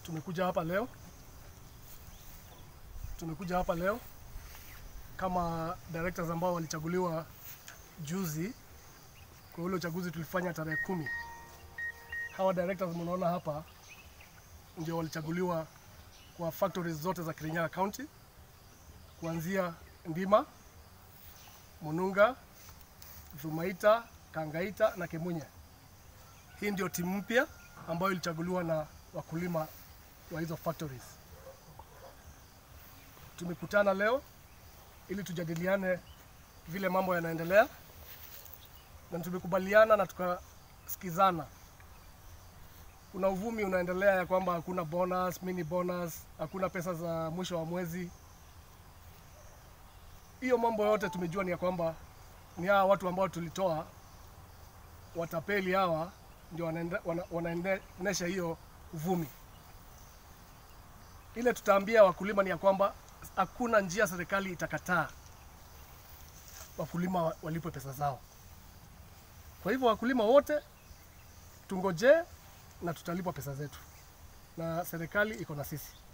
tumekuja hapa leo, tumekuja hapa leo kama directors ambao walichaguliwa juzi kwa ule uchaguzi tulifanya tarehe kumi. Hawa directors mnaona hapa ndio walichaguliwa kwa factories zote za Kirinyaga County kuanzia Ndima, Mununga, Thumaita, Kangaita na Kemunye. Hii ndio timu mpya ambayo ilichaguliwa na wakulima wa hizo factories. Tumekutana leo ili tujadiliane vile mambo yanaendelea, na tumekubaliana na tukasikizana. Kuna uvumi unaendelea ya kwamba hakuna bonus, mini bonus, hakuna pesa za mwisho wa mwezi. Hiyo mambo yote tumejua ni ya kwamba ni hawa watu ambao tulitoa watapeli hawa ndio wanaende- wana- wanaendesha hiyo uvumi. Ile tutaambia wakulima ni ya kwamba hakuna njia serikali itakataa wakulima wa- walipwe pesa zao. Kwa hivyo wakulima wote tungojee na tutalipwa pesa zetu, na serikali iko na sisi.